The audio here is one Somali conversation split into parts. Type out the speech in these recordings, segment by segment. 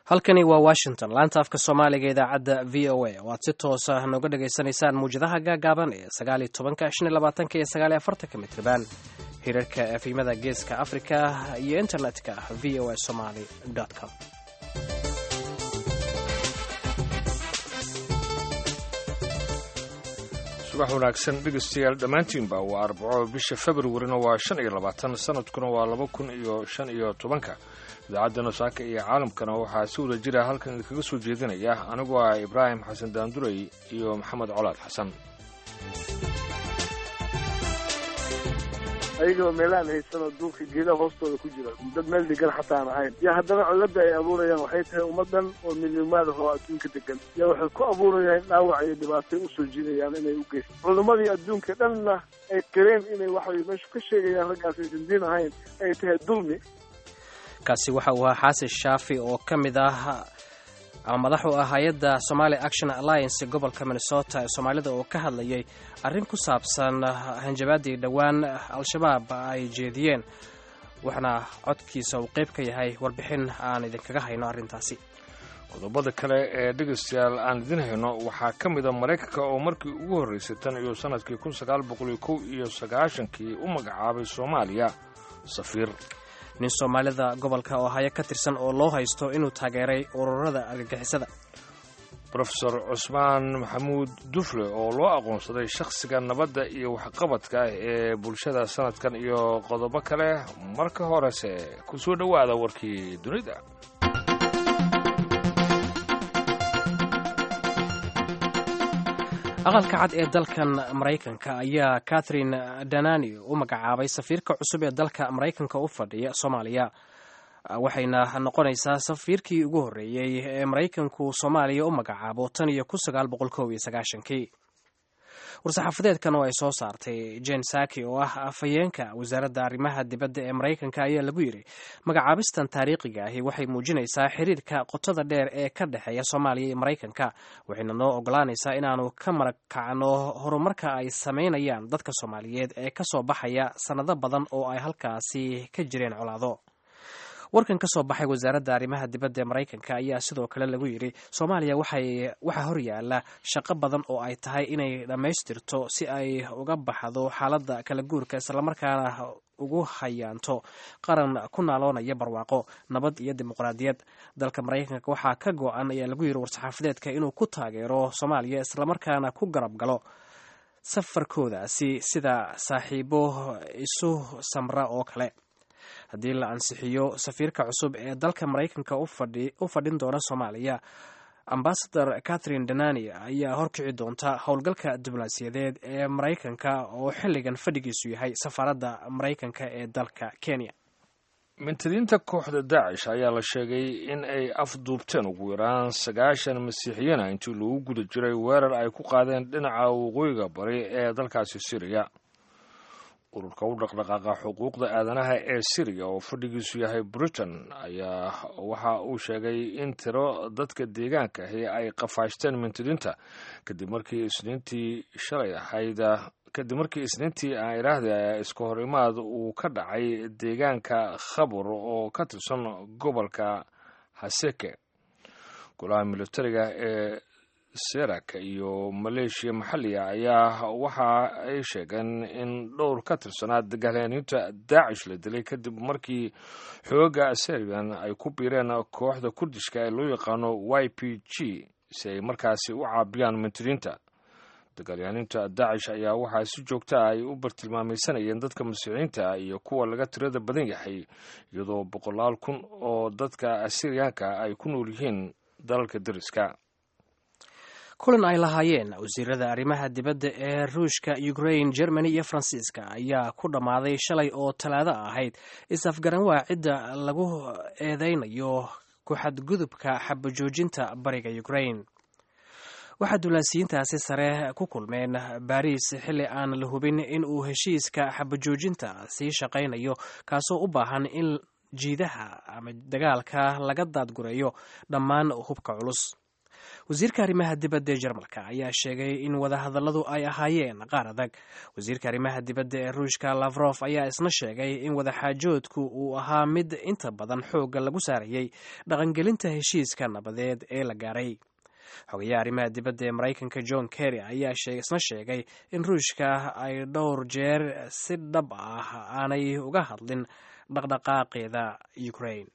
halkani waa washington laanta afka soomaaliga idaacadda v o a oo aad si toosa nooga dhagaysanaysaan muwjadaha gaagaaban ee sagaaliyo tobanka shan iyo labaatanka iyo sagaaliyo afartanka mitriban hirarka efimada geeska africa iyo internetka v o a somaly com subax wanaagsan dhegeystayaal dhammaantiinba waa arbaco bisha februarina waa shan iyo labaatan sanadkuna waa laba kun iyo shan iyo tobanka idaacadda saaka iyo caalamkana waxaa si wada jira halkan idinkaga soo jeedinaya anigoo ah ibraahim xasan daanduray iyo maxamed colaad xasan ayagoo meelaan haysanoo duulka geedaha hoostooda ku jira dad meel degan xataa aan ahayn yo haddana cilladda ay abuurayaan waxay tahay ummaddan oo midnimaada oo adduunka degan yo waxay ku abuurayaan dhaawac iyo dhibaatay usoo jiidayaan inay u geysto culimmadii adduunka dhanna ay qareen inay waxay meeshu ka sheegayaan raggaas aysan diin ahayn ay tahay dulmi kaasi waxa uu ahaa xaasin shaafi oo ka mid ah ama madax u ah hay-adda somali action alliance gobolka minnesota ee soomaalida oo ka hadlayay arrin ku saabsan hanjabaadii dhowaan al-shabaab ay jeediyeen waxaana codkiisa uu qayb ka yahay warbixin aan idinkaga hayno arrintaasi qodobada kale ee dhegaystayaal aan idin hayno waxaa ka mid a maraykanka oo markii ugu horraysay tan iyo sannadkii kun sagaal boqol iyo kow iyo sagaashankii u magacaabay soomaaliya safiir nin soomaalida gobolka oo haya ka tirsan oo loo haysto inuu taageeray ururada argagixisada rofesor cusmaan maxamuud dufle oo loo aqoonsaday shakhsiga nabadda iyo waxqabadka ee bulshada sanadkan iyo qodobo kale marka horese ku soo dhowaada warkii dunida aqalka cad ee dalkan maraykanka ayaa catherine danani u magacaabay safiirka cusub ee dalka maraykanka u fadhiya soomaaliya waxayna noqonaysaa safiirkii ugu horreeyey ee maraykanku soomaaliya u magacaabo tan iyo kun sagaal boqol kow iyo sagaashankii war-saxaafadeedkan oo ay soo saartay jen saki oo ah afhayeenka wasaaradda arrimaha dibadda ee maraykanka ayaa lagu yidhi magacaabistan taariikhiga ahi waxay muujinaysaa xiriirka qotada dheer ee ka dhexeeya soomaaliya iyo maraykanka waxayna noo ogolaanaysaa inaanu ka marakacno horumarka ay samaynayaan dadka soomaaliyeed ee ka soo baxaya sannado badan oo ay halkaasi ka jireen colaado warkan ka soo baxay wasaaradda arrimaha dibadda ee maraykanka ayaa sidoo kale lagu yidhi soomaaliya waxaa horyaala shaqo badan oo ay tahay inay dhammaystirto si ay uga baxdo xaaladda kala guurka islamarkaana ugu hayaanto qaran ku naaloonaya barwaaqo nabad iyo dimuqraadiyad dalka maraykanka waxaa ka go-an ayaa lagu yidhi war-saxaafadeedka inuu ku taageero soomaaliya islamarkaana ku garab galo safarkoodaasi sida saaxiibo isu samra oo kale haddii la ansixiyo safiirka cusub ee dalka maraykanka u fadhin doona soomaaliya ambasador catherine danani ayaa horkici doonta howlgalka diblomaasiyadeed ee maraykanka oo xilligan fadhigiisu yahay safaaradda maraykanka ee dalka kenya mintadiinta kooxda daacish ayaa la sheegay in ay afduubteen ugu yaraan sagaashan masiixiyana intii lagu guda jiray weerar ay ku qaadeen dhinaca waqooyiga bari ee dalkaasi siriya ururka u dhaqdhaqaaqa xuquuqda aadanaha ee siriya oo fadhigiisu yahay britain ayaa waxa uu sheegay in tiro dadka deegaanka ahi ay qafaashteen mintidinta kadib markii isniintii shalay ahayd kadib markii isniintii aan idhaahda iska hor imaad uu ka dhacay deegaanka khabur oo ka tirsan gobolka haseke golaha militariga ee serak iyo maleeshiya maxalliga ayaa waxa ay sheegeen in dhowr ka tirsanaa dagaalyaaniinta daacish la dilay kadib markii xooga serbian ay ku biireen kooxda kurdishka ee loo yaqaano y p g si ay markaasi u caabiyaan mintidiinta dagaalyaaniinta daacish ayaa waxaa si joogta ay u bartilmaamaysanayeen dadka masiixiyiinta iyo kuwa laga tirada badan yahay iyadoo boqolaal kun oo dadka asiriyaanka ay ku nool yihiin dalalka dariska kulan ay lahaayeen wasiirada arrimaha dibadda ee ruushka ukraine germany iyo faransiiska ayaa ku dhammaaday shalay oo talaado ahayd is-afgaranwaa cidda lagu eedeynayo ku-xadgudubka xabajoojinta bariga ukraine waxaa duulaasiyiintaasi sare ku kulmeen baariis xilli aan la hubin in uu heshiiska xabajoojinta sii shaqaynayo kaasoo u baahan in jiidaha ama dagaalka laga daadgureeyo dhammaan hubka culus wasiirka arrimaha dibadda ee jarmalka ayaa sheegay in wadahadalladu ay ahaayeen qaar adag wasiirka arrimaha dibadda ee ruushka lafrof ayaa isna sheegay in wadaxaajoodku uu ahaa mid inta badan xoogga lagu saarayey dhaqangelinta heshiiska nabadeed ee la gaaray xogayaha arrimaha dibadda ee maraykanka john kerry ayaa isna sheegay in ruushka ay dhowr jeer si dhab ah aanay uga hadlin dhaqdhaqaaqeeda ukraine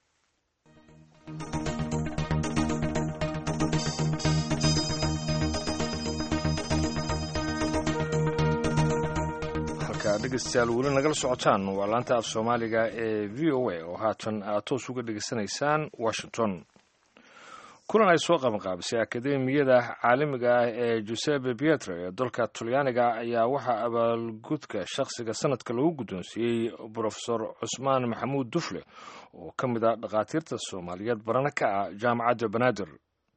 dhegeystayaal weli nagala socotaan waa laanta af soomaaliga ee v o a oo haatan aad toos uga dhegeysanaysaan washington kulan ay soo qabanqaabisay akademiyada caalamiga ah ee giuseppe pietre ee dalka talyaaniga ayaa waxaa abaalgudka shakhsiga sanadka lagu guddoonsiiyey brofesor cusmaan maxamuud dufle oo ka mid ah dhakhaatiirta soomaaliyeed barana ka ah jaamacadda banaadir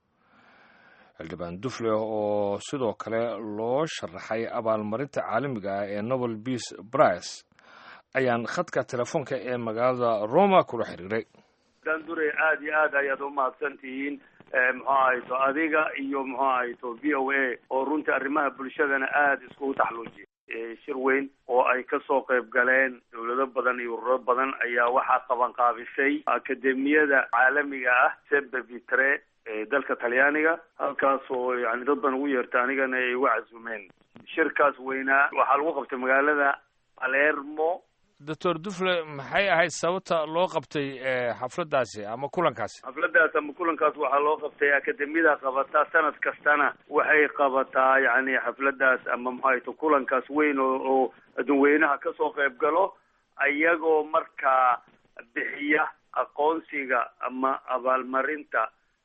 xildhibaan dufle oo sidoo kale loo sharaxay abaalmarinta caalamiga ah ee nobel beace brice ayaan khadka telefoonka ee magaalada roma kula xiriiray dandure aada iyo aad ayaad umahadsan tihiin muxuu ahayto adiga iyo muxuu ahayto v o a oo runtii arrimaha bulshadana aada iskugu taxluujiyay shir weyn oo ay kasoo qayb galeen dawlado badan iyo ururo badan ayaa waxaa qabanqaabisay akademiyada caalamiga ah sebe vitre dalka talyaaniga halkaas oo yani dad badan ugu yeerta anigana ay uga casumeen shirkaas weynaa waxaa lagu qabtay magaalada palermo doctor dufle maxay ahayd sababta loo qabtay xafladaasi ama kulankaasi xafladaas ama kulankaas waxaa loo qabtay akademiyada qabataa sanad kastana waxay qabataa yani xafladaas ama maxaayto kulankaas weyn oo oo adunweynaha kasoo qayb galo ayagoo markaa bixiya aqoonsiga ama abaalmarinta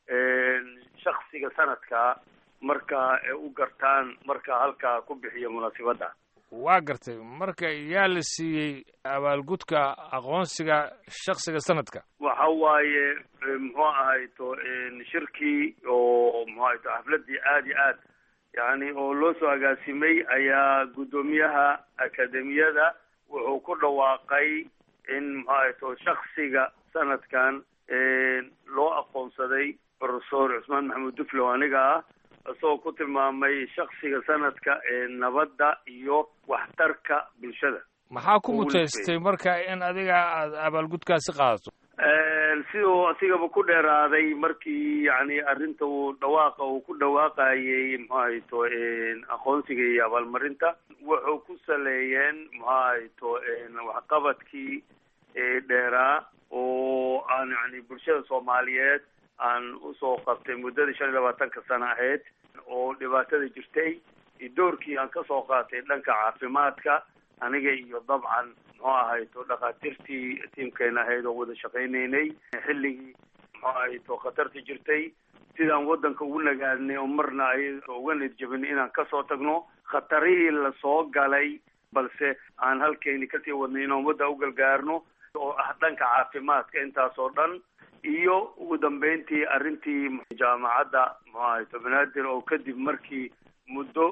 shaksiga sanadka marka u gartaan marka halkaa ku bixiya munaasibadda waa gartay marka yaa la siiyey abaalgudka aqoonsiga shaksiga sanadka waxa waaye muxuu ahayto shirkii oo muxuu ahayto xafladii aada iyo aad yani oo loo soo agaasimay ayaa guddoomiyaha akademiyada wuxuu ku dhawaaqay in muxuu ahayto shaksiga sanadkan loo aqoonsaday profesor cusmaan maxamuud dufle oo aniga ah isagoo ku tilmaamay shaksiga sanadka ee nabadda iyo waxtarka bulshada maxaa ku muteystay marka in adiga aad abaalgudkaasi qaadato siduu asigaba ku dheeraaday markii yani arrinta uu dhawaaqa uu ku dhawaaqayay muxuahayto aqoonsiga iyo abaalmarinta wuxuu ku saleeyeen muxuahayto waxqabadkii dheeraa oo aan yani bulshada soomaaliyeed aan usoo qabtay muddadii shan iyo labaatanka sano ahayd oo dhibaatada jirtay iyo doorkii aan kasoo qaatay dhanka caafimaadka aniga iyo dabcan muxuu ahayto dhakhaatiirtii tiimkeena ahayd oo wada shaqaynaynay xilligii muxuu ahayto khatarta jirtay sidaan waddanka ugu nagaadnay oo marna ay uga nidjabin inaan kasoo tagno khatarihii lasoo galay balse aan halkeeni kasii wadnay inaan wadda u galgaarno oo ah dhanka caafimaadka intaas oo dhan iyo ugu dambeyntii arrintii jaamacadda muxuu ahayto banaadir oo kadib markii muddo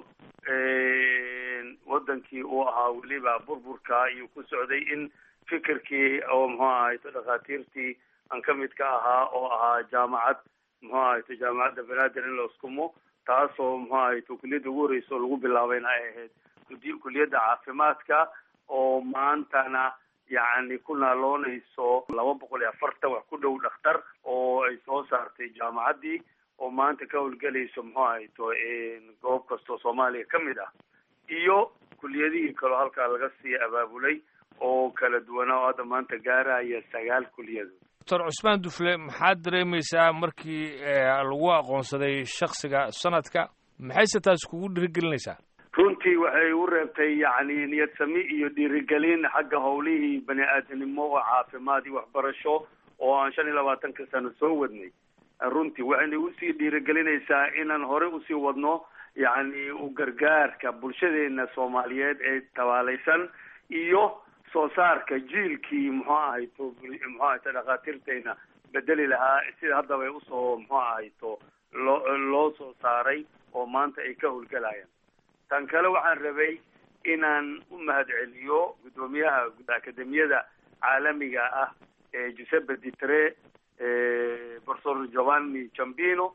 wadankii uu ahaa weliba burburka ayuu ku socday in fikirkii oo muxuu ahayto dhakhaatiirtii aan ka mid ka ahaa oo ahaa jaamacad muxuu ahayto jaamacadda banaadir in la iskumo taasoo muxuu ahayto kuliyadda ugu horreysa oo lagu bilaabayna ay ahayd kudi kuliyadda caafimaadka oo maantana yacni ku naaloonayso laba boqol iyo afartan wax ku dhow dhakhtar oo ay soo saartay jaamacaddii oo maanta ka howlgelayso muxuu ahayto goob kastoo soomaaliya ka mid ah iyo kuliyadihii kaloo halkaa laga sii abaabulay oo kala duwanaa oo hadda maanta gaaraya sagaal kuliyadood doctor cusmaan dufle maxaad dareemaysaa markii lagu aqoonsaday shaksiga sanadka maxayse taas kugu dhiirigelinaysaa runtii waxay u reebtay yacni niyad sami iyo dhiirigelin xagga howlihii bani aadamnimo oo caafimaad iyo waxbarasho oo aan shan iyo labaatanka sano soo wadnay runtii waxayna usii dhiirigelinaysaa inaan hore usii wadno yacni u gargaarka bulshadeena soomaaliyeed ee tabaalaysan iyo soo saarka jiilkii muxuu ahayto muxuu ahayto dhakhaatiirteyna bedeli lahaa sida haddaba ay usoo muxuu ahayto loo loo soo saaray oo maanta ay ka howlgelayaan tan kale waxaan rabay inaan u mahad celiyo guddoomiyaha akademiyada caalamiga ah ee giuseppe ditre profesor giovanni jambino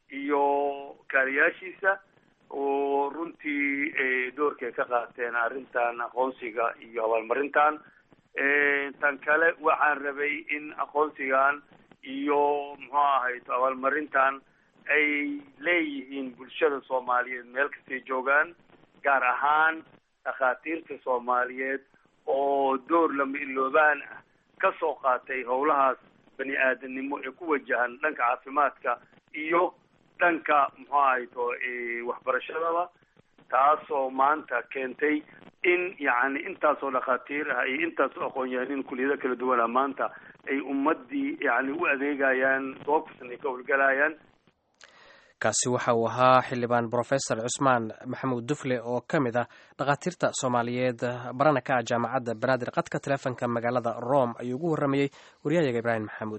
iyo kaaliyaashiisa oo runtii doorkay ka qaateen arrintan aqoonsiga iyo abaalmarintan tan kale waxaan rabay in aqoonsigan iyo muxuu ahayd abaalmarintan ay leeyihiin bulshada soomaaliyeed meel kastay joogaan gaar ahaan dhakhaatiirta soomaaliyeed oo door lama iloobaan ah ka soo qaatay howlahaas bani aadanimo ee ku wajahan dhanka caafimaadka iyo dhanka muxuu ahayto waxbarashadaba taasoo maanta keentay in yacni intaasoo dhakhaatiir ah iyo intaasoo aqoon-yahanin kuliyado kala duwan ah maanta ay ummadii yacni u adeegayaan goob kastan ay ka howlgalayaan kaasi waxa uu ahaa xildhibaan brofesor cusmaan maxamuud dufle oo ka mid ah dhakhaatiirta soomaaliyeed barana ka ah jaamacadda banaadir qadka taleefonka magaalada rome ayuu ugu warramayey waryahayaga ibraahim maxamuud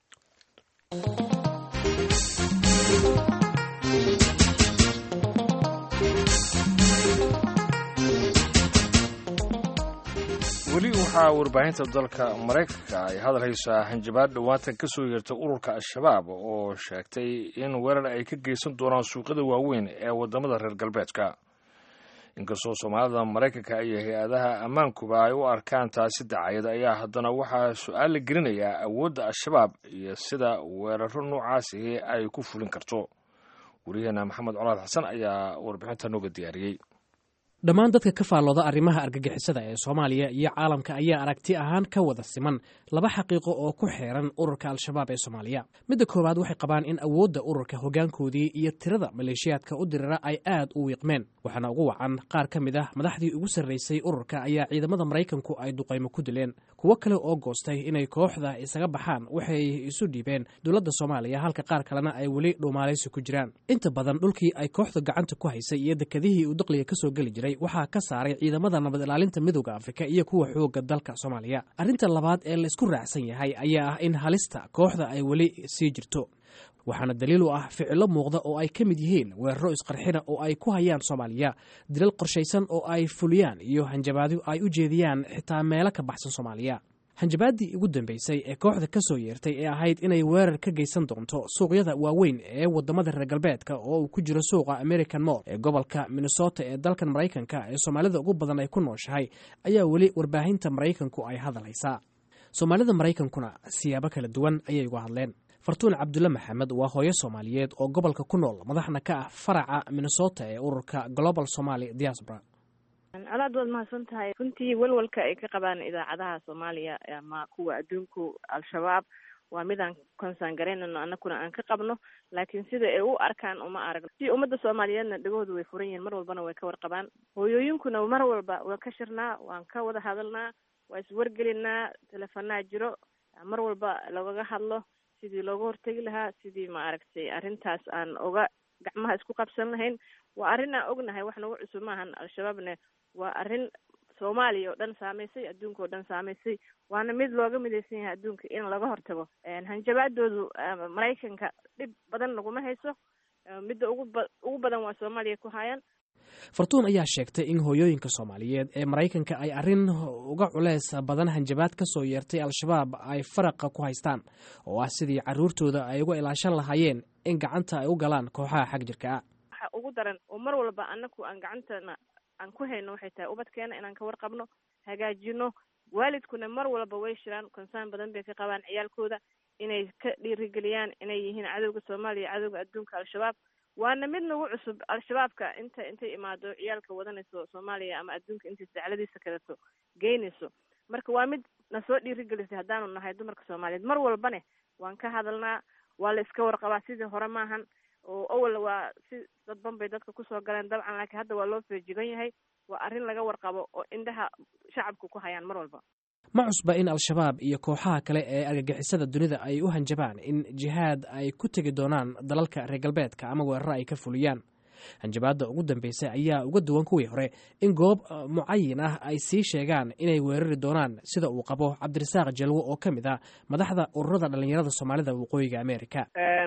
weli waxaa warbaahinta dalka maraykanka ay hadal haysaa hanjabaad dhowaatan ka soo yeertay ururka al-shabaab oo sheegtay in weerar ay ka geysan doonaan suuqyada waaweyn ee waddamada reer galbeedka inkastoo soomaalida maraykanka iyo hay-adaha ammaankuba ay u arkaan taasi dacayad ayaa haddana waxaa su-aal la gelinayaa awoodda al-shabaab iyo sida weeraro noocaasi ay ku fulin karto wariyaheena maxamed colaad xasan ayaa warbixinta nooga diyaariyey dhammaan dadka ka faallooda arrimaha argagixisada ee soomaaliya iyo caalamka ayaa aragti ahaan ka wada siman laba xaqiiqo oo ku xeeran ururka al-shabaab ee soomaaliya midda koowaad waxay qabaan in awoodda ururka hoggaankoodii iyo tirada maleeshiyaadka u dirira ay aad u wiiqmeen waxaana ugu wacan qaar ka mid ah madaxdii ugu sarraysay ururka ayaa ciidamada maraykanku ay duqaymo ku dileen kuwo kale oo goostay inay kooxda isaga baxaan waxay isu dhiibeen dowladda soomaaliya halka qaar kalena ay weli dhuumaalaysi ku jiraan inta badan dhulkii ay kooxda gacanta ku haysay iyo dekadihii uu daqliga kasoo geli jiray waxaa ka saaray ciidamada nabad ilaalinta midooda afrika iyo kuwa xooga dalka soomaaliya arrinta labaad ee la isku raacsan yahay ayaa ah in halista kooxda ay weli sii jirto waxaana daliil u ah ficilo muuqda oo ay ka mid yihiin weeraro isqarxina oo ay ku hayaan soomaaliya dilal qorshaysan oo ay fuliyaan iyo hanjabaadyo ay u jeediyaan xitaa meelo ka baxsan soomaaliya hanjabaaddii ugu dambeysay ee kooxda ka soo yeertay ee ahayd inay weerar ka geysan doonto suuqyada waaweyn ee waddamada reer galbeedka oo uu ku jiro suuqa american mall ee gobolka minnesota ee dalkan maraykanka ee soomaalida ugu badan ay ku nooshahay ayaa weli warbaahinta maraykanku ay hadalhaysaa soomaalida maraykankuna siyaabo kala duwan ayay uga hadleen fartuun cabdulle maxamed waa hooyo soomaaliyeed oo gobolka ku nool madaxna ka ah faraca minnesota ee ururka global somaly diaspora alaad waad mahadsan tahay runtii welwalka ay ka qabaan idaacadaha soomaaliya ama kuwa adduunku al-shabaab waa midaan konsaan garaynano anakuna aan ka qabno laakiin sida ay u arkaan uma aragno si ummadda soomaaliyeedna dhegahooda way furan yihiin mar walbana way ka warqabaan hooyooyinkuna mar walba waan ka shirnaa waan ka wada hadalnaa waa iswargelinaa telefonaa jiro mar walba lagaga hadlo sidii looga hortegi lahaa sidii ma aragtay arrintaas aan oga gacmaha isku qabsan lahayn waa arrin aan ognahay wax nagu cusub maahan al-shabaabne waa arrin soomaaliya oo dhan saamaysay adduunka oo dhan saamaysay waana mid looga midaysan yahay adduunka in laga hortago hanjabaadoodu maraykanka dhib badan naguma hayso midda ugu ba ugu badan waa soomaaliya ku hayaan fartuun ayaa sheegtay in hooyooyinka soomaaliyeed ee maraykanka ay arrin uga culeys badan hanjabaad ka soo yeertay al-shabaab ay faraqa ku haystaan oo ah sidii carruurtooda ay uga ilaashan lahaayeen in gacanta ay u galaan kooxaha xag jirka ah waxa ugu daran oo mar walba anaku aan gacantana aan ku hayno waxay tahay ubadkeena inaan ka warqabno hagaajino waalidkuna mar walba way shiraan konsaan badan bay ka qabaan ciyaalkooda inay ka dhiirigeliyaan inay yihiin cadowga soomaaliya cadowga adduunka al-shabaab waana mid nagu cusub al-shabaabka inta intay imaado ciyaalka wadanayso soomaaliya ama adduunka intay dacladiisa kaleto geynayso marka waa mid nasoo dhiirigelisay haddaanu nahay dumarka soomaaliyeed mar walbane waan ka hadalnaa waa la iska warqabaa sidii hore maahan oo awal waa si dadban bay dadka kusoo galeen dabcan laakiin hadda waa loo feejigan yahay waa arrin laga warqabo oo indhaha shacabka ku hayaan mar walba ma cusba in al-shabaab iyo kooxaha kale ee argagixisada dunida ay u hanjabaan in jihaad ay ku tegi doonaan dalalka reer galbeedka ama weeraro ay ka fuliyaan hanjabaadda ugu dambeysay ayaa uga duwan kuwii hore in goob mucayin ah ay sii sheegaan inay weerari doonaan sida uu qabo cabdirasaaq jalwo oo ka mid ah madaxda ururada dhallinyarada soomaalida waqooyiga america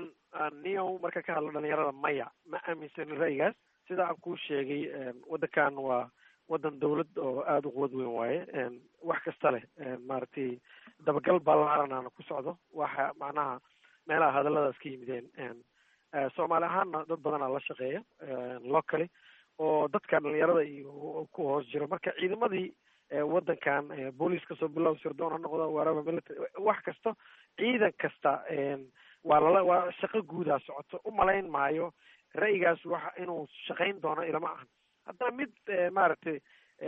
niyow marka ka hadlo dhalinyarada maya ma aaminsan ra'yigaas sida aan kuu sheegay waddankan waa waddan dawlad oo aada u quwad weyn waaye wax kasta leh maaragtay dabagal ballaaran aana ku socdo waxa macnaha meelaha hadalladaas ka yimideen soomaali ahaanna dad badanaa la shaqeeya locally oo dadka dhalinyarada iyo ku hoos jiro marka ciidamadii waddankan booliis kasoo bilow sirdoon ha noqdo waraba military wax kasta ciidan kasta waa lala waa shaqo guudaa socoto umalayn maayo ra'yigaas waxa inuu shaqayn doono ilama ahan haddana mid maaragtay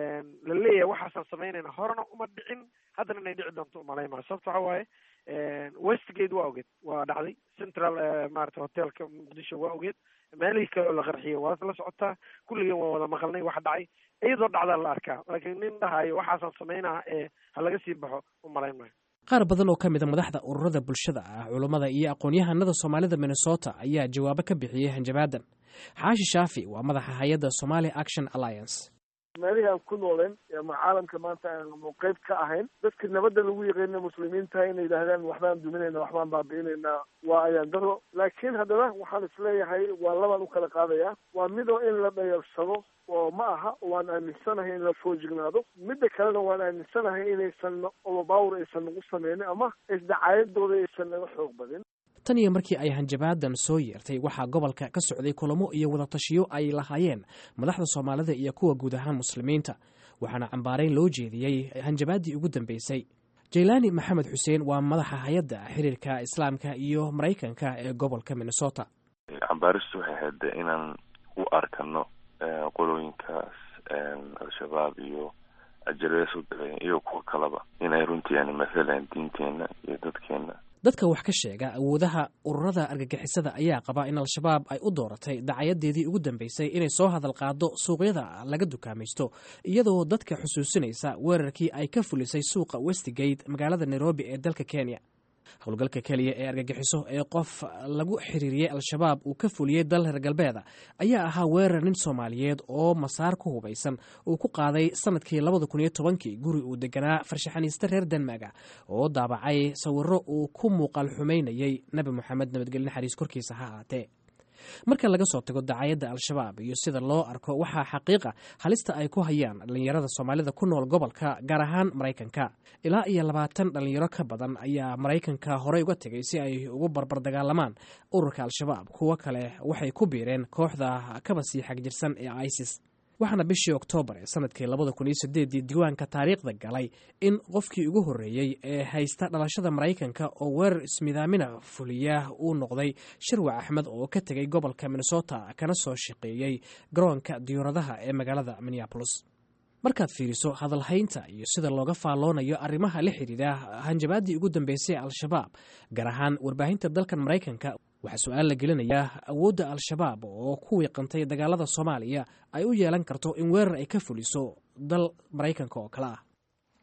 la leeyahay waxaasaan samaynayna horena uma dhicin haddana inay dhici doonto umalayn maayo sababta waxa waaye westgate waa ogeed waa dhacday central maarata hotelka muqdisho waa ogeed meelihii kale oo la qarxiyay waa la socotaa kulligeen waa wada maqalnay wax dhacay iyadoo dhacdaa la arkaa laakiin nin dhahayo waxaasaan samaynaa ee ha laga sii baxo umalayn maayo qaar badan oo ka mid a madaxda ururada bulshada ah culummada iyo aqoon-yahanada soomaalida minnesota ayaa jawaabo ka bixiyey hanjabaadan xaashi shaafi waa madaxa hay-adda somali action alliance meelihii aan ku nooleen ama caalamka maanta aanu qeyb ka ahayn dadka nabadda lagu yaqaana muslimiinta inay yidhaahdaan waxbaan duminayna waxbaan baabi'inaynaa waa ayaan daro laakiin haddana waxaan isleeyahay waa labaan u kala qaadayaa waa midoo in la dhayarsado oo ma aha waan aaminsanahay in la foojignaado midda kalena waan aaminsanahay inaysan overpower aysan nagu sameynin ama isdacaayadooda aysan naga xoog badin tan iyo markii ay hanjabaadan soo yeertay waxaa gobolka ka socday kulamo iyo wadatashiyo ay lahaayeen madaxda soomaalida iyo kuwa guud ahaan muslimiinta waxaana cambaarayn loo jeediyey hanjabaaddii ugu dambeysay jaylaani maxamed xuseen waa madaxa hay-adda xiriirka islaamka iyo maraykanka ee gobolka minnesota cambaaristu waxay ahayd inaan u arkano qolooyinkaas al-shabaab iyo ajarees u daleen iyo kuwa kaleba inay runtii yani mathalan diinteena iyo dadkeena dadka wax ka sheega awoodaha ururada argagixisada ayaa qaba in al-shabaab ay u dooratay dacayadeedii ugu dambeysay inay soo hadal qaado suuqyada laga dukaamaysto iyadoo dadka xusuusinaysa weerarkii ay ka fulisay suuqa westgate magaalada nairobi ee dalka kenya howlgalka keliya ee argagixiso ee qof lagu xiriiriyey al-shabaab uu ka fuliyey dal reer galbeeda ayaa ahaa weerar nin soomaaliyeed oo masaar ku hubaysan uu ku qaaday sanadkii labada kun iyo tobankii guri uu deganaa farshaxaniiste reer denmaga oo daabacay sawiro uu ku muuqaal xumaynayey nebi moxamed nabadgelye naxariis korkiisa ha ahaatee marka laga soo tago dacayadda al-shabaab iyo sida loo arko waxaa xaqiiqa halista ay ku hayaan dhallinyarada soomaalida ku nool gobolka gaar ahaan maraykanka ilaa iyo labaatan dhallinyaro ka badan ayaa maraykanka horey uga tegay si ay ugu barbar dagaalamaan ururka al-shabaab kuwo kale waxay ku biireen kooxda kaba sii xagjirsan ee isis waxaana bishii oktoobar ee sanadkii labada kun iyo sideedii diiwaanka taariikhda galay in qofkii ugu horreeyey ee haysta dhalashada maraykanka oo weerar ismidaamina fuliya uu noqday shirwac axmed oo ka tegay gobolka minnesota kana soo shaqeeyey garoonka diyuuradaha ee magaalada minneabolis markaad fiiriso hadalhaynta iyo sida looga faalloonayo arrimaha la xidhiidha hanjabaaddii ugu dambeysay al-shabaab gaar ahaan warbaahinta dalkan maraykanka waxaa su-aal la gelinayaa awoodda al-shabaab oo ku wiiqantay dagaalada soomaaliya ay u yeelan karto in weerar ay ka fuliso dal maraykanka oo kale ah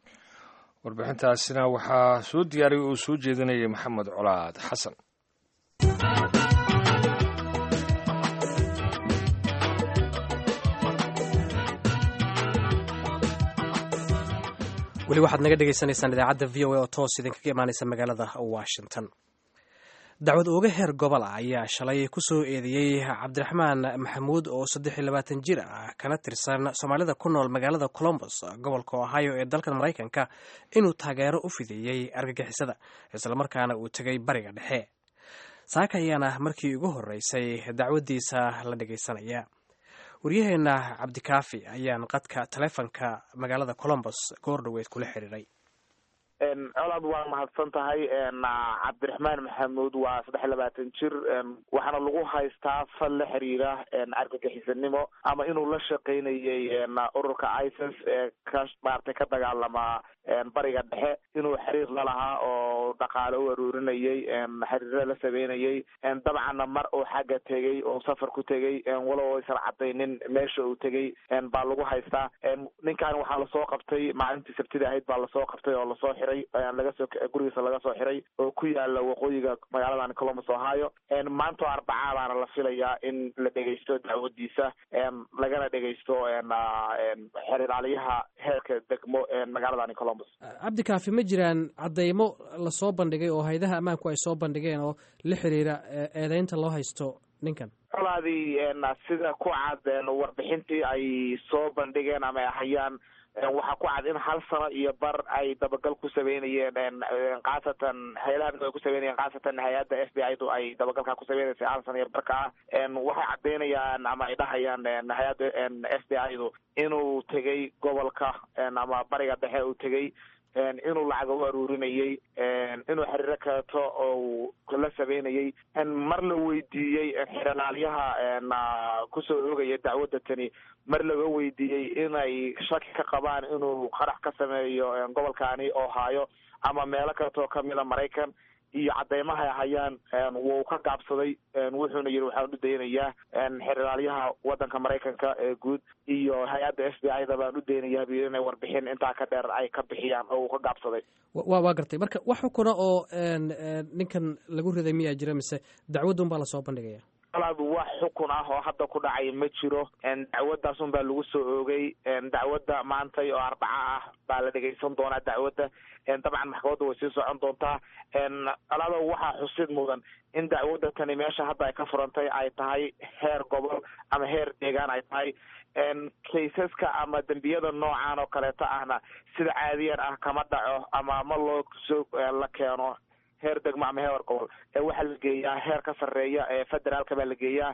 warbixintaasina waxaa soo diyaariyay oo soo jeedinayay maxamed colaad xasan weli waxaad naga dhegaysanaysaan idaacadda v o a oo toos idinkaga imaanaysa magaalada washington dacwad ooga heer gobol ah ayaa shalay ku soo eedeeyey cabdiraxmaan maxamuud oo saddex iyo labaatan jir ah kana tirsan soomaalida ku nool magaalada colombos gobolka ohio ee dalkan maraykanka inuu taageero u fideeyey argagixisada islamarkaana uu tegay bariga dhexe saaka ayaana markii ugu horreysay dacwaddiisa la dhegaysanaya waryaheena cabdikaafi ayaan qadka taleefonka magaalada colombos goor dhoweed kula xiriiray colaad waa mahadsan tahay cabdiraxmaan maxamuud waa saddex iyo labaatan jir waxaana lagu haystaa fal la xiriira argagixisanimo ama inuu la shaqaynayey ururka isis ee ka maaragtay ka dagaalama bariga dhexe inuu xiriir la lahaa oo dhaqaale u aruurinayey xiriiro la sameynayey dabcanna mar uu xagga tegey oo safar ku tegey walow aysan cadaynin meesha uu tegey baa lagu haystaa ninkan waxaa lasoo qabtay maalintii sabtida ahayd baa lasoo qabtay oo lasoo xiray lagasoo gurigiisa laga soo xiray oo ku yaala waqooyiga magaaladan columbus ohio maanto arbacaa baana la filayaa in la dhegaysto dacwadiisa lagana dhegaysto xeriraaliyaha heerka degmo magaaladan columbus cabdikaafi ma jiraan cadeymo lasoo bandhigay oo haydaha ammaanku ay soo bandhigeen oo la xiriira eedeynta loo haysto ninkan colaadii sida ku cad warbixintii ay soo bandhigeen ama ay hayaan waxaa ku cad in hal sano iyo bar ay dabagal ku sameynayeen khaasatan hay-adaha amniga ay ku sameynayeen khaasatan hay-adda f b i du ay dabagalka ku sameynaysay hal sano iyo barka ah waxay caddeynayaan ama ay dhahayaan hay-adda f b i du inuu tegay gobolka ama bariga dhexe uu tegay inuu lacaga u aruurinayay inuu xiriiro kaleeto oo la sameynayay mar la weydiiyey xeralaalyaha kusoo oogaya dacwadda tani mar laga weydiiyey inay shaki ka qabaan inuu qarax ka sameeyo gobolkaani ohio ama meelo kaleetoo kamida maraykan iyo cadeymaha ay hayaan wuu ka gaabsaday wuxuuna yidhi waxaan u daynayaa xeralaalyaha wadanka maraykanka ee guud iyo hay-adda f b i da baan u daynayaa bu inay warbixin intaa ka dheer ay ka bixiyaan oo uu ka gaabsaday wa waa gartay marka wax xukuna oo ninkan lagu riday miyaa jira mise dacwadun baa lasoo bandhigaya alaad wax xukun ah oo hadda ku dhacay ma jiro dacwaddaas un baa lagu soo oogay dacwadda maantay oo arbaca ah baa la dhegaysan doonaa dacwadda dabcan maxkamadda way sii socon doontaa alaado waxaa xusid mudan in dacwadda tani meesha hadda ay ka furantay ay tahay heer gobol ama heer deegaan ay tahay kaysaska ama dembiyada noocan oo kaleeto ahna sida caadiyan ah kama dhaco ama ma loo soo la keeno heer degmo ama heer gobol waxaa la geeyaa heer ka sarreeya ee federaalka baa la geeyaa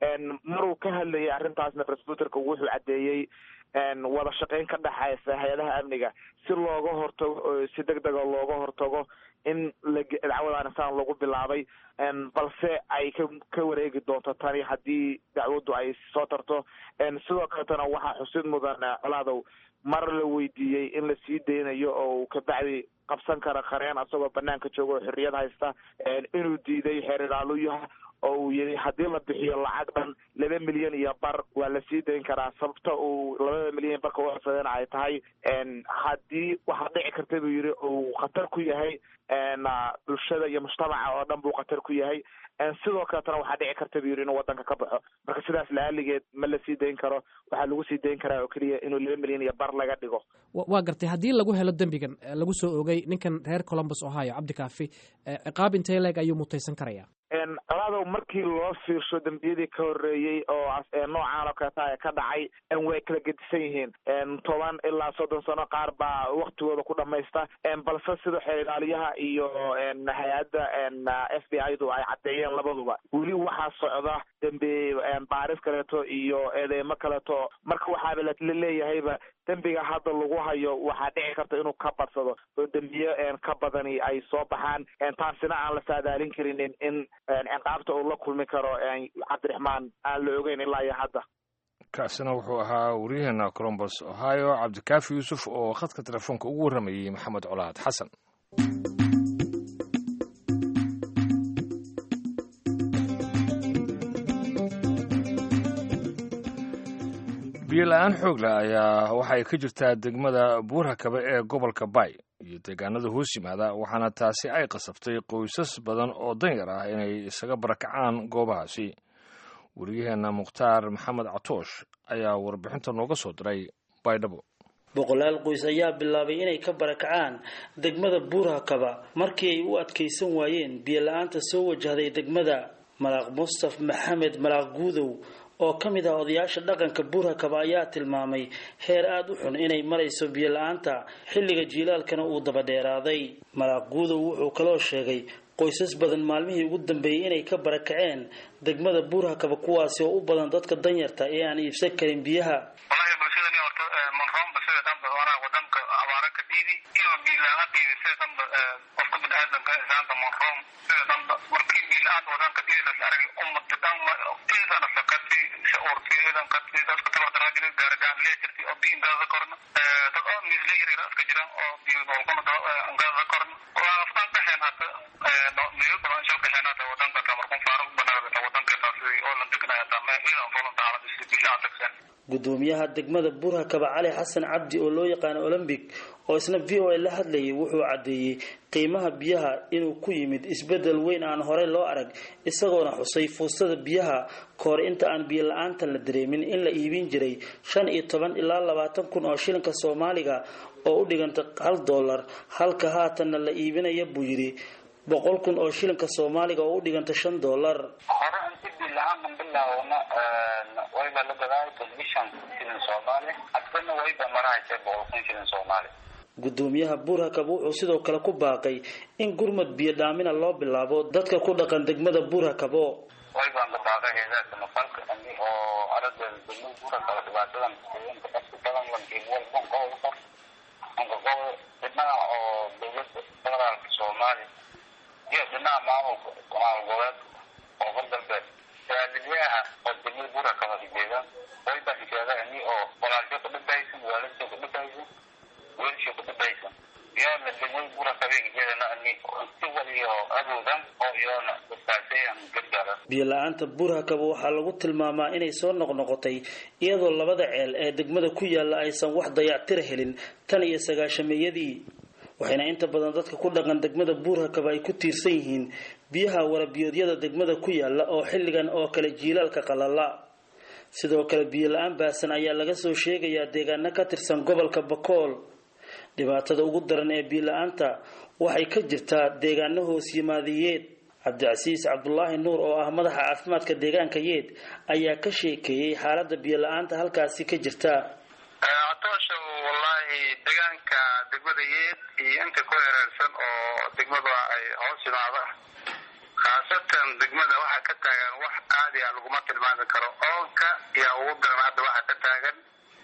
maruu ka hadlayay arrintaasna resbuterka wuxuu caddeeyey wada shaqeyn ka dhexaysa hay-adaha amniga si looga hortago si deg dega looga hortago in la dacwadaan saan lagu bilaabay balse ay ka ka wareegi doonto tani haddii dacwaddu ay soo tarto sidoo kaletana waxaa xusid mudan colaadow mar la weydiiyey in la sii daynayo oo kabacdi qabsan kara qareen asagoo banaanka jooga oo xorriyad haysta inuu diiday xeer ilaaluyaha oo uu yihi haddii la bixiyo lacag dhan laba milyan iyo bar waa la sii dayn karaa sababta uu labada milyan barka u codsadeen ay tahay haddii waxaa dhici karta buu yihi uu khatar ku yahay bulshada iyo mujtamaca oo dhan buu khatar ku yahay sidoo kaletana waxaa dhici karta buu yihi inuu wadanka ka baxo marka sidaas laaligeed ma la sii dayn karo waxaa lagu sii dayn karaa oo keliya inuu laba milyan iyo bar laga dhigo waa gartay haddii lagu helo dembigan lagu soo ogay ninkan reer columbus ohio cabdikaafi ciqaab intee leeg ayuu mutaysan karaya colaadow markii loo fiirsho dembiyadii ka horreeyey oo noocaan oo kaleeta ka dhacay way kala gedisan yihiin toban ilaa soddon sano qaar baa waktigooda ku dhamaysta balse sida xeer ilaaliyaha iyo hay-adda f b i du ay caddeeyeen labaduba weli waxaa socda dembi baaris kaleeto iyo eedeymo kaleeto marka waxaaba laleeyahayba dembiga hadda lagu hayo waxaa dhici karta inuu ka badsado oo dembiye ka badani ay soo baxaan taasina aan la saadaalin karinin in ciqaabta uu la kulmi karo cabdiraxmaan aan la ogeyn ilaa iyo hadda kaasina wuxuu ahaa waryaheena colombus ohio cabdikaafi yuusuf oo khadka telefoonka ugu warramayey maxamed colaad xasan biyola-aan xoogla ayaa waxay ka jirtaa degmada buurhakabe ee gobolka bay iyo deegaanada hoos yimaada waxaana taasi ay qasabtay qoysas badan oo danyar ah inay isaga barakacaan goobahaasi wariyaheenna mukhtaar maxamed catoosh ayaa warbixinta nooga soo diray baydhabo boqolaal qoys ayaa bilaabay inay ka barakacaan degmada buurhakaba markii ay u adkaysan waayeen biyola-aanta soo wajahday degmada malaaq mustaf maxamed malaaq guudow oo ka mid ah odayaasha dhaqanka buurhakaba ayaa tilmaamay heer aada u xun inay marayso biyo-la-aanta xilliga jiilaalkana uu daba dheeraaday malaaq guudow wuxuu kaloo sheegay qoysas badan maalmihii ugu dambeeyey inay ka barakaceen degmada buurhakaba kuwaasi oo u badan dadka danyarta ee aan iibsan karin biyaha gudoomiyaha degmada buurhakaba cali xasan cabdi oo loo yaqaano olombic oo isna v o a la hadlayay wuxuu caddeeyey qiimaha biyaha inuu ku yimid isbedel weyn aan horey loo arag isagoona xusay fuustada biyaha kahor inta aan biyo la-aantan la dareemin in la iibin jiray shan iyo toban ilaa labaatan kun oo shilinka soomaaliga oo u dhiganta hal dollar halka haatanna la iibinaya buu yidhi boqol kun oo shilinka soomaaliga oo u dhiganta shan dollar wayba la gadaay telefishan shilin soomaali hadkana wayba marahaysa boqol kun shilin soomaali gudoomiyaha buurhakab wuxuu sidoo kale ku baaqay in gurmad biyo dhaamina loo bilaabo dadka ku dhaqan degmada buurhakabo waybaan ka baaqay heedaadka mafalka ani oo arada degmada buurhakaba dhibaatadan inka dadka badan lankiiwal qonkooda qof anka qof dhinaca oo dowladda federaalka soomaaliya iyo dhinaca maamulka maamul goboleedka koonfur galbeed saadilyaha oo degmada buurhakaba hijeeda waybaan hijeeda ani oo walaalsho ku dhintaysan waalidso ku dhintaysan weelsho ku dhintaysan iyoona degmada buurhakaba hijeedana ani si waliyo awoodan oo iyoona dadkaasayan gargaaran biyo la-aanta buurhakaba waxaa lagu tilmaamaa inay soo noqnoqotay iyadoo labada ceel ee degmada ku yaala aysan wax dayactira helin tan iyo sagaashameeyadii waxayna inta badan dadka ku dhaqan degmada buurhakaba ay ku tiirsan yihiin biyaha warabiyoodyada degmada ku yaala oo xilligan oo kale jiilaalka qalala sidoo kale biyo la-aan baasan ayaa laga soo sheegayaa deegaano ka tirsan gobolka bakool dhibaatada ugu daran ee biyo la-aanta waxay ka jirtaa deegaano hoos yimaadiyeed cabdicasiis cabdulaahi nuur oo ah madaxa caafimaadka deegaanka yeed ayaa ka sheekeeyey xaalada biyo la-aanta halkaasi ka jirta catoosha wallahi deegaanka degmada yeed iyo inta ku hereersan oo degmada ay hoos yimaadaan khaasatan degmada waxaa ka taagan wax aadi a laguma tilmaami karo oonka yaa ugu daran hadda waxaa ka taagan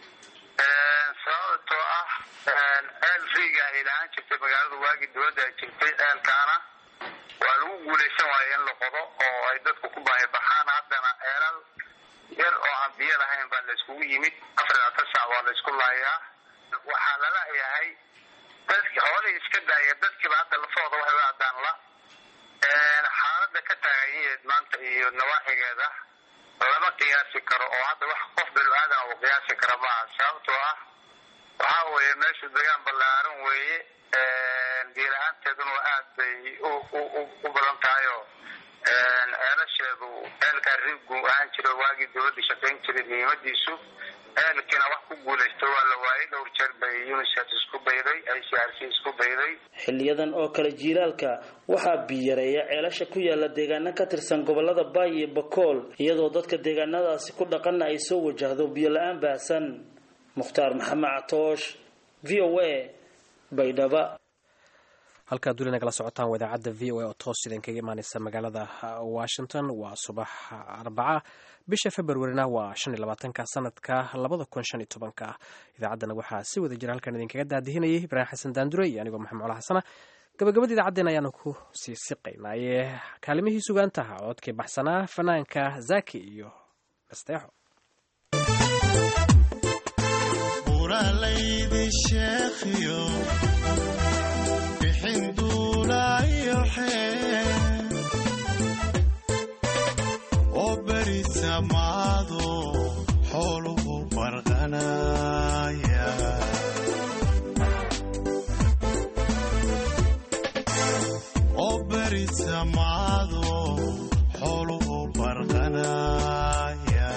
sababtoo ah ceel riiga ay lahaan jirtay magaalada waagii dowladda ay jirtay ceelkaana waa lagu guulaysan waayo in la qodo oo ay dadku ku baahi baxaan haddana ceelal yar oo aan biyo lahayn baa la iskugu yimid afar iyo labaatan saac waa la isku laayaa waxaa lala yahay dadki xoolihii iska daaya dadkiiba hadda lafahooda waxay u addaan la xaalada ka taagayeed maanta iyo nawaaxigeeda lama qiyaasi karo oo hadda wax qof binu aadan uu qiyaasi kara maaha sababtoo ah waxaa weeye meeshu degaan ballaaran weeye biila-aanteeduna aad bay u badan tahay oo ceelasheedu ceelkaa riigu ahaan jira waagii dowladda shaqayn jiray muhiimadiisu ceelkiina wax ku guulaysta waa la waayay dhowr jeer bay unicef isku bayday i c r c isku bayday xiliyadan oo kale jiilaalka waxaa biyareeya ceelasha ku yaala deegaano ka tirsan gobolada baay iyo bakool iyadoo dadka deegaanadaasi ku dhaqanna ay soo wajahdo biyo la-aan baahsan mukhtaar maxamed catoosh v o a baydhaba halkaad weli nagala socotaan waa idaacadda v o a oo toos idin kaga imaaneysa magaalada washington waa subax arbaca bisha februarina waa shan iyo labaatanka sanadka labada kun shan iyo tobanka idaacaddana waxaa si wada jira halkan idinkaga daadihinayay ibraahim xasan daandure iyo anigoo maxamed cola xasana gabagabada idaacaddeen ayaanu ku sii siqaynaaye kaalimihii sugaantaha codkii baxsanaa fanaanka zaki iyo nasteexo oo beri samaado xooluhu farqanaya oo beri samaado xooluhu farqanaya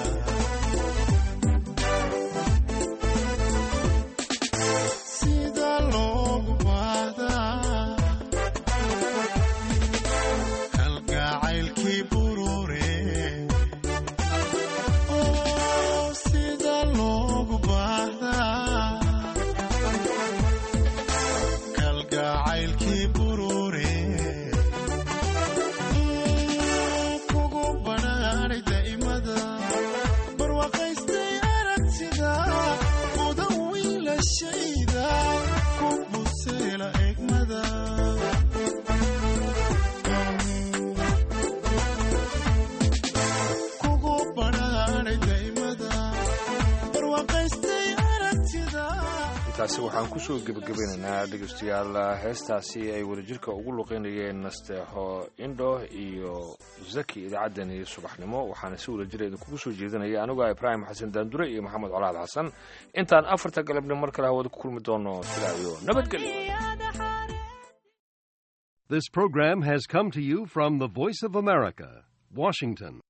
sida loogu baahdaa kalgacaylkii burure oo sida loogu baahdaa kalgacaylkii burure kugu badhaadhay daa'imada barwaaqaystay aragtida mudan wiilashayda ku buseela egmada kugu badhaadhay daa'imada barwaaqaystay aragtida intaasi waxaan kusoo gebagabeynaynaa dhegeystayaal heestaasi ay wadajirka ugu luqeynayeen nasteexo indho iyo zaki idaacaddani subaxnimo waxaana si wadajira idinkugu soo jeedinaya anigoo ibraahim xasan daandure iyo maxamed colaad xasan intaan afarta galabni mar kale hawada ku kulmi doono sidaa iyo nabadgelyo This program has come to you from the Voice of America, Washington.